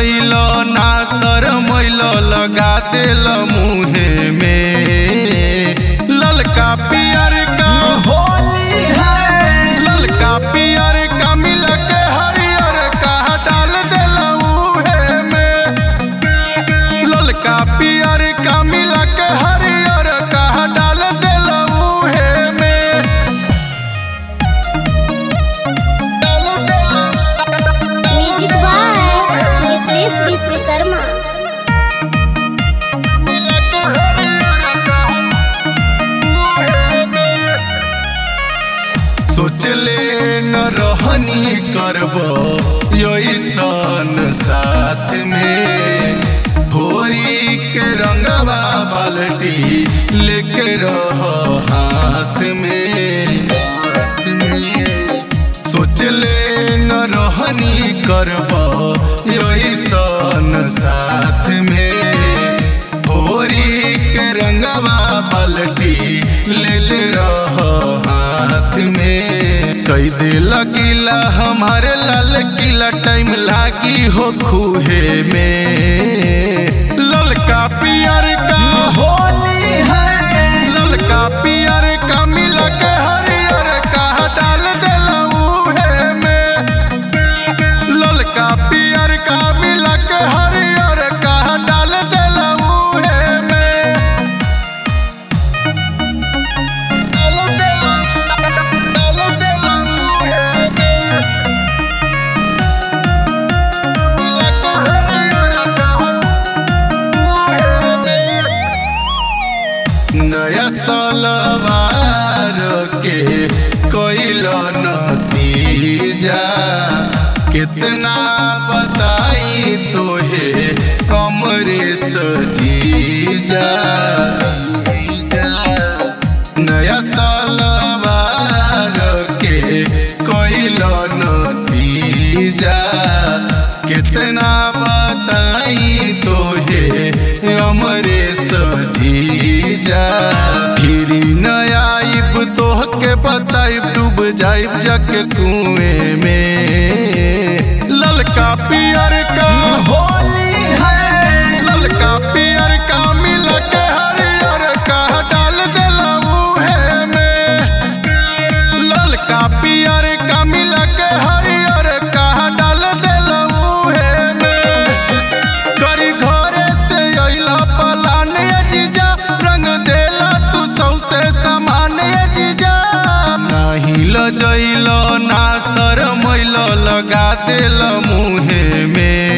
जइल ना सर मैल लगा दिल मुहे में ललका पियर का होली है ललका पियर का मिल के हरियर का डाल दिल मुहे में ललका पियर का मिल के हरियर का डाल दिल मुहे में डाल दिल म्यूजिक बाय नितेश विश्वकर्मा सोचले न रहनी करब यसन साथ में भोरी के रंगवा बाल्टी लेके रह हाथ में सोचले न रहनी करब यसन साथ में भोरी के रंगवा पलटी ले ले रह हाथ में कई दे लगिला हमारे लाल किला टाइम लागी हो खूहे में ललका पियर का होली है ललका पियर का मिल के हरियर का डाल दिल उहे में ललका पियर का मिल के हरियर का डाल दिल उहे में डाल दिल डाल दिल उहे में मिल के हरियर का उहे में नया सलवार के कोइल नतीजा कितना बताई तोहे कमरे सजीजा नया सलवार के कोइल नतीजा कितना बताई तोहे अमरे सजीजा फिर नयाइब तोह के बताइब डूब जाइब जाके कुएं में ललका पियर का होली है ललका पियर का मिल के हरियर का डाल दिल उहे में ललका पियर का मिल के हरियर का डाल दिल उहे में करी घरे से अइला पलान ये जीजा रंग देला तू सौसे समान ये जीजा नाही ल जइल ना सर मैल लगा दिल मुहे में